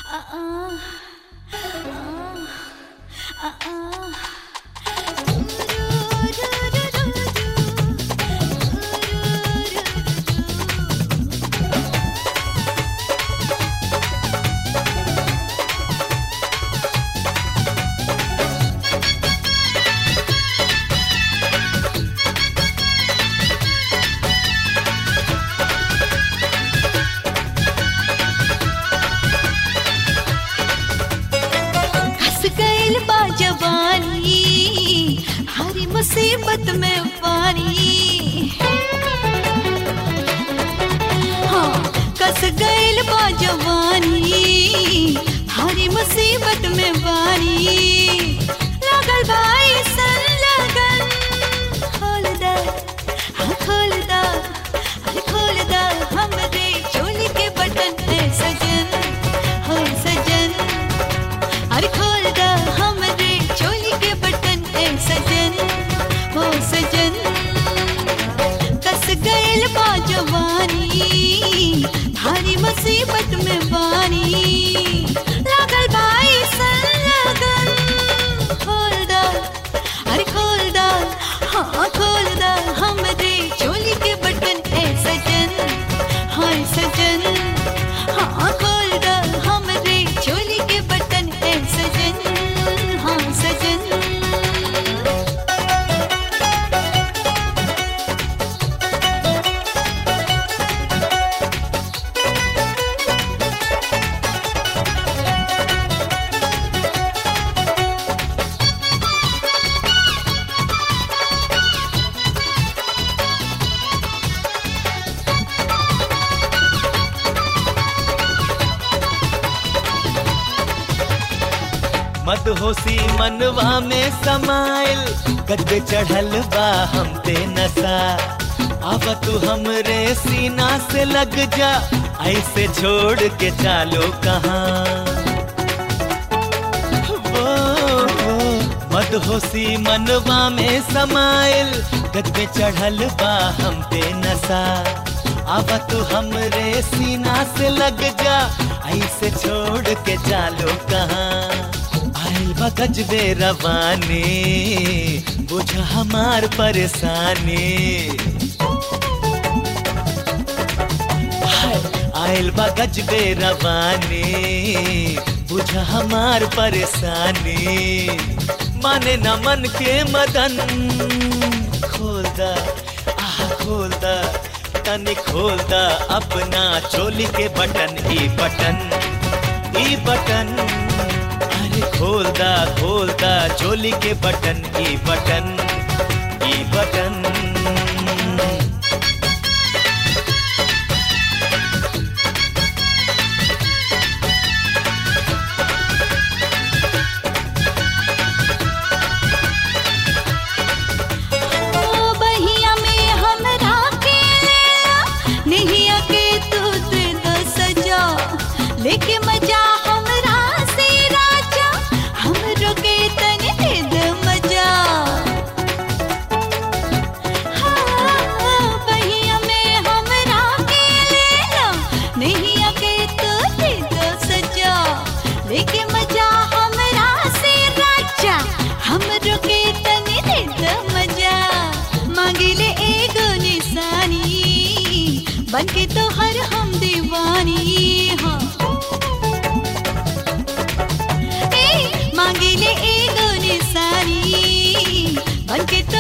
हंस गइल बा जवानी हरी मुसीबत में पानी हाँ कस गइल बा जवानी हरी मुसीबत में पानी लागल भाई सन लगन खोल दा हाँ खोल दा अरे खोल दा हमरे चोली के बटन है सजन हो सजन अरे खोल दा हमरे चोली के बटन ए सजन हो सजन कस गइल बा जवानी भारी मुसीबत में बानी लागल भाई सन लगन खोल दा अरे खोल दा हाँ खोल दा हमरे चोली के बटन ए सजन हाय सजन हाँ खोल दा हमरे चोली के बटन ए सजन हाँ सजन मदहोशी मनवा में समाइल गद्दे चढ़ल बा हम पे नशा अब तू हमरे सीना से लग जा ऐसे छोड़ के चालो कहाँ वो, वो, मदहोशी मनवा में समाइल गद्दे चढ़ल बा हम पे नशा अब तू हमरे सीना से लग जा ऐसे छोड़ के चालो कहाँ आइल बा गजबे रवानी बुझ हमार परेशानी हाय, आइल बा गजबे रवानी बुझ हमार परेशानी माने न मन के मदन खोल दा आह खोल दा तनी खोल दा अपना चोली के बटन ई बटन ई बटन अरे खोल दा खोल दा चोली के बटन ई बटन ई बटन ओ बहिया में हमरा के लेला नहिया के तू दे दो सजा लेके मजा हमरा से राजा हमरो के तने दे दो मजा हाँ, बहिया में हमरा के लेला नहिया के तू दे दो सजा लेके मजा हमरा से राजा हमरो के तने दे दो मजा मांगिले एगो निशानी बनके तो हर हम दीवानी हाँ ए मांगिले एगो निशानी बनके तो